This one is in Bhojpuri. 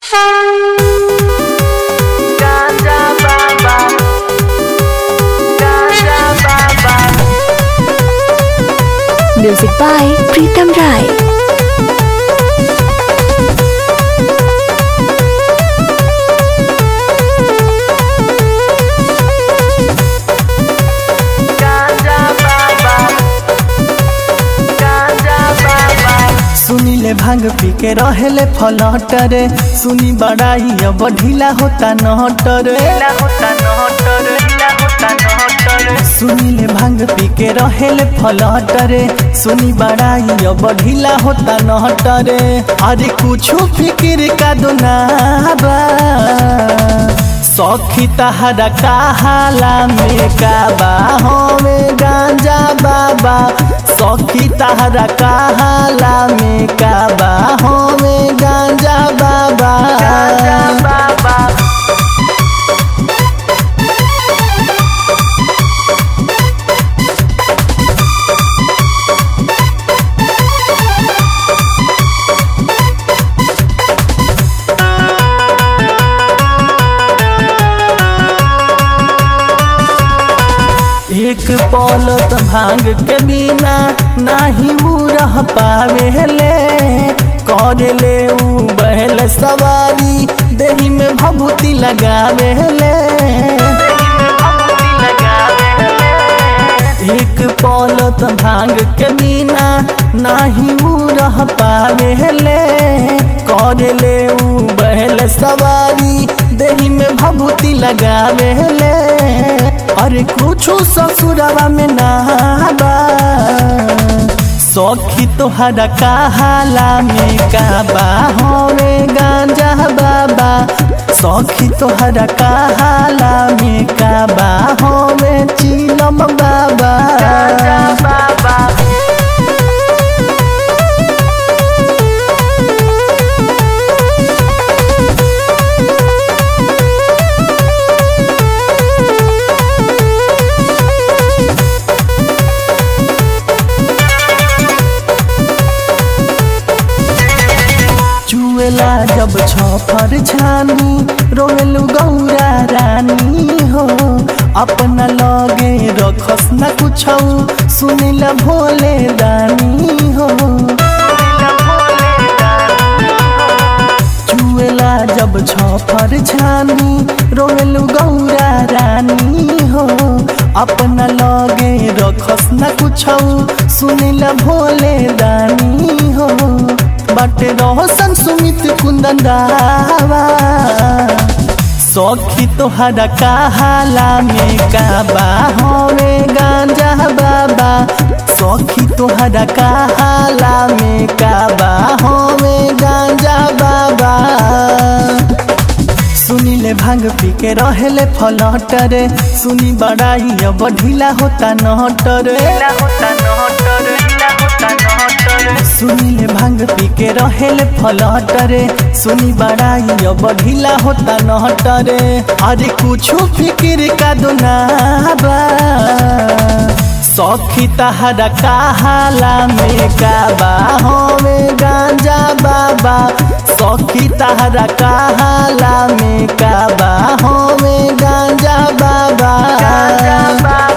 Ganja Baba Ganja Baba Music by Pritam Rai. Ganja Baba Ganja Baba सुनीले भांग पी के रहेले फलटरे सुनी बड़ाई अब ढीला होता नहटरे ढीला होता नहटर ढीला होता नहटर सुनीले भांग पी के रहेले फलटरे सुनी बड़ाई अब ढीला होता नहटरे अरे कुछ फिक्र का दुनाबा सखी तहरा कहाला में काबा हमें गांजा बाबा सखी तहरा कहाला में काबा हमें गांजा बाबा Ganja Baba एक पौलत भांग के बिना नाही ऊ रह पावेले कर ले ऊ बहल सवारी देही में भभूति लगावेले एक पौलत भांग के बिना नाही ऊ रह पावेले कर ले ऊ बहल सवारी देही में भभूति लगावेले अरे कुछो ससुरवा में नाबा सखी तोहरा कहाला में काबा होवे गांजा बाबा सखी तोहरा कहाला में काबा होवे चिलम बाबा Ganja Baba चुएला जब छफर छानी रोवेलु गौरा रानी हो अपना लगे रखस न कुछौ सुनिल भोले दानी हो चुएला जब छफर छानी रोवेलु गौरा रानी हो अपना लगे रखस न कुछौ सुनिल भोले दानी हो बाटे रोशन सुमित कुंदन दावा सखी तोहरा कहाला में काबा होवे गांजा बाबा सखी तोहरा कहाला में काबा होवे गांजा बाबा सुनीले भांग पी के रहेले फलटरे सुनी बड़ाई अब ढीला होता नहटरे ढीला होता नहटर ढीला होता नहटर सुनीले भांग पी के रहेले फलटरे सुनी बड़ाई अब ढीला होता नहटरे अरे कुछ फिक्र का दुनाबा सखी तहरा कहाला में काबा हमें गांजा बाबा सखी तहरा कहाला में काबा हमें गांजा बाबा Ganja Baba